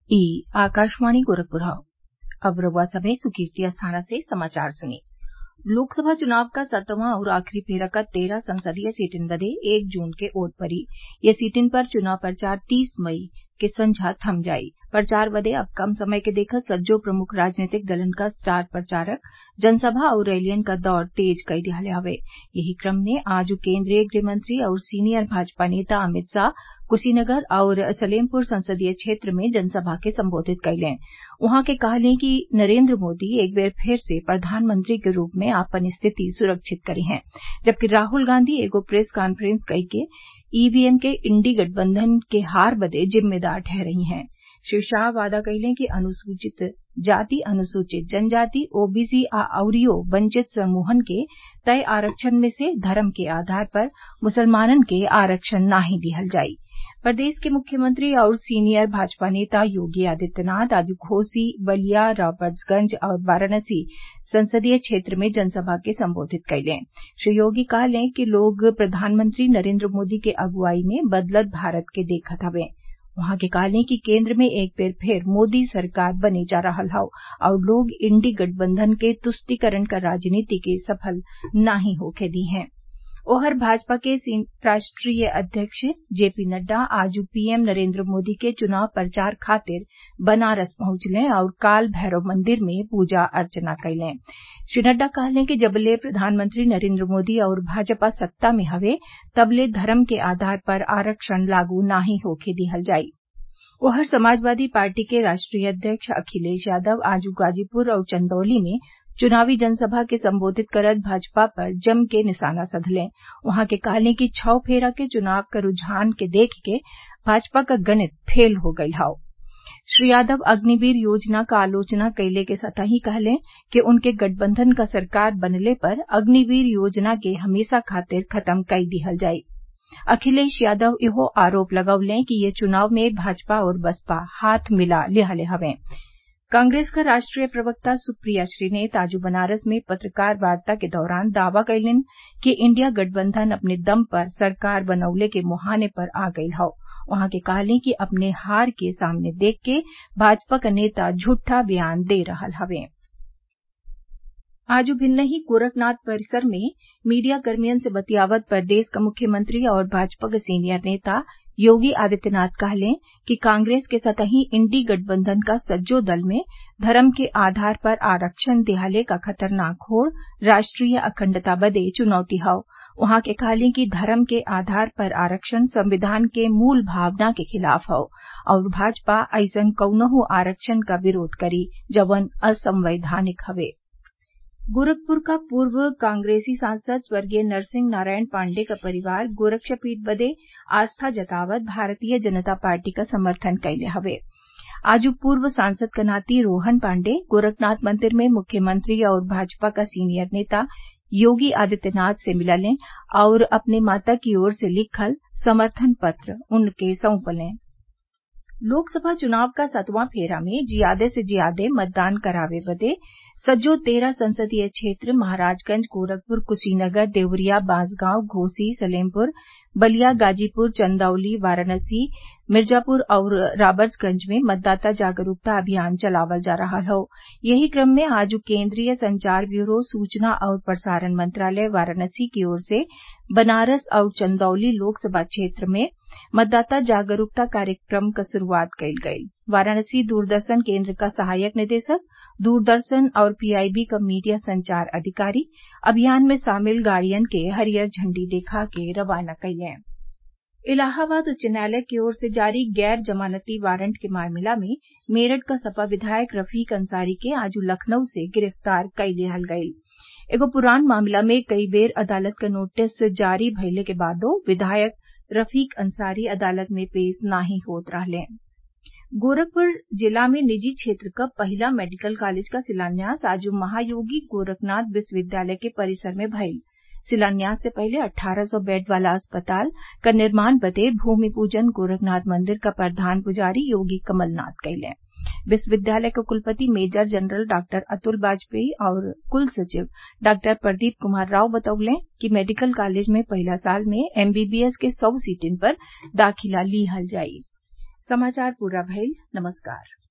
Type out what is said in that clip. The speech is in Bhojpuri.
ई आकाशवाणी गोरखपुर हौ अब रउआ सभे सुर्खियत अस्थाना से समाचार सुनी लोकसभा चुनाव क सतवां अउर आखिरी फेरा क तेरह संसदीय सीटिन बदे एक जून के वोट पड़ी ये सीटिन पर चुनाव प्रचार तीस मई के संझा थम जाई प्रचार बदे अब कम समय के देखत सज्जो प्रमुख राजनीतिक दलन क स्टार प्रचारक जनसभा अउर रैलियन क दौर तेज कई दिहले हवे यही क्रम में आज केन्द्रीय गृहमंत्री अउर सीनियर भाजपा नेता अमित शाह कुशीनगर अउर सलेमपुर संसदीय क्षेत्र में जनसभा के संबोधित कइलें उहाँ के कहलें कि नरेन्द्र मोदी एक बेर फिर से प्रधानमंत्री के रूप में आपन स्थिति सुरक्षित करीहें जबकि राहुल गांधी एगो प्रेस कांफ्रेंस कइके ईवीएम के इंडी गठबंधन के हार बदे जिम्मेदार ठहरई हैं श्री शाह वादा कइलें कि अनुसूचित जाति अनुसूचित जनजाति ओबीसी आ अउरियो वंचित समूहन के तय आरक्षण में से धर्म के आधार पर मुसलमानन के आरक्षण नाही दिहल जाई प्रदेश के मुख्यमंत्री और सीनियर भाजपा नेता योगी आदित्यनाथ आज घोसी बलिया राबर्ट्सगंज और वाराणसी संसदीय क्षेत्र में जनसभा के संबोधित कइलें श्री योगी कहलें कि लोग प्रधानमंत्री नरेन्द्र मोदी के अगुवाई में बदलत भारत के देखत हवे उहाँ के कहलें कि केन्द्र में एक बेर फिर मोदी सरकार बने जा रहल हौ और लोग इंडी गठबंधन के तुष्टिकरण क राजनीति के सफल नाही होखे दी हैं ओहर भाजपा के राष्ट्रीय अध्यक्ष जेपी नड्डा आज पीएम नरेन्द्र मोदी के चुनाव प्रचार खातिर बनारस पहुंचले और काल भैरव मंदिर में पूजा अर्चना कइलें श्री नड्डा कहलें कि जबले प्रधानमंत्री नरेन्द्र मोदी और भाजपा सत्ता में हवे तबले धर्म के आधार पर आरक्षण लागू नाही होखे दिहल जाई ओहर समाजवादी पार्टी के राष्ट्रीय अध्यक्ष अखिलेश यादव आज गाजीपुर और चंदौली में चुनावी जनसभा के संबोधित करत भाजपा पर जम के निशाना साधलें उहाँ के कहलें कि छौ फेरा के चुनाव क रूझान के देख के भाजपा क गणित फेल हो गईल हौ श्री यादव अग्निवीर योजना क आलोचना कइले के संतही कहलें कि उनके गठबंधन क सरकार बनले पर अग्निवीर योजना के हमेशा खातिर खत्म कई दिहल जाई अखिलेश यादव इहो आरोप लगौलें कि ये चुनाव में भाजपा और बसपा हाथ मिला लिहले हवें कांग्रेस क राष्ट्रीय प्रवक्ता सुप्रिया श्रीनेत आज बनारस में पत्रकार वार्ता के दौरान दावा कइलीन कि इंडिया गठबंधन अपने दम पर सरकार बनवले के मुहाने पर आ गईल हौ उहाँ के कहलीं कि अपने हार के सामने देख के भाजपा क नेता झूठा बयान दे रहल हवें आज भिन्नही गोरखनाथ परिसर में मीडिया कर्मियन से बतियावत प्रदेश क मुख्यमंत्री और भाजपा के सीनियर नेता योगी आदित्यनाथ कहलें कि कांग्रेस के सतही इंडी गठबंधन क सज्जो दल में धर्म के आधार पर आरक्षण दिहले क खतरनाक होड़ राष्ट्रीय अखंडता बदे चुनौती हौ उहाँ के कहलीं कि धर्म के आधार पर आरक्षण संविधान के मूल भावना के खिलाफ हौ और भाजपा अइसन कौनहू आरक्षण क विरोध करी जवन असंवैधानिक हवे गोरखपुर का पूर्व कांग्रेसी सांसद स्वर्गीय नरसिंह नारायण पांडेय का परिवार गोरक्षपीठ बदे आस्था जतावत भारतीय जनता पार्टी का समर्थन कइले हवे आज पूर्व सांसद क नाती रोहन पांडेय गोरखनाथ मंदिर में मुख्यमंत्री और भाजपा का सीनियर नेता योगी आदित्यनाथ से मिललें और अपने माता की ओर से लिखल समर्थन पत्र उनके सौंपलें लोकसभा चुनाव का सतवां फेरा में जियादे से जियादे मतदान करावे बदे सज्जो तेरह संसदीय क्षेत्र महाराजगंज गोरखपुर कुशीनगर देवरिया बांसगांव घोसी सलेमपुर बलिया गाजीपुर चंदौली वाराणसी मिर्जापुर और राबर्ट्सगंज में मतदाता जागरूकता अभियान चलावल जा रहल हौ यही क्रम में आज केन्द्रीय संचार ब्यूरो सूचना और प्रसारण मंत्रालय वाराणसी की ओर से बनारस और चंदौली लोकसभा क्षेत्र में मतदाता जागरूकता कार्यक्रम क शुरूआत कइल गई वाराणसी दूरदर्शन केन्द्र का सहायक निदेशक दूरदर्शन और पीआईबी क मीडिया संचार अधिकारी अभियान में शामिल गाड़ियन के हरियर झंडी देखा के रवाना कइलें इलाहाबाद उच्च न्यायालय की ओर से जारी गैर जमानती वारंट के मामला में मेरठ क सपा विधायक रफीक अंसारी के आज लखनऊ से गिरफ्तार कई लिहल गईल एगो पुरान मामला में कई बेर अदालत क नोटिस जारी भइले के बादो विधायक रफीक अंसारी अदालत में पेश नाही होत रहलें गोरखपुर जिला में निजी क्षेत्र क पहिला मेडिकल कॉलेज का शिलान्यास आज महायोगी गोरखनाथ विश्वविद्यालय के परिसर में भइल शिलान्यास से पहले अट्ठारह सौ बेड वाला अस्पताल क निर्माण बदे भूमि पूजन गोरखनाथ मंदिर क प्रधान पुजारी योगी कमलनाथ कइलें विश्वविद्यालय के कुलपति major general doctor Atul Bajpai और कुल सचिव डॉक्टर प्रदीप कुमार राव बतौले कि मेडिकल कॉलेज में पहिला साल में एमबीबीएस के सौ सीटिन पर दाखिला लिहल जाई समाचार पूरा भइल नमस्कार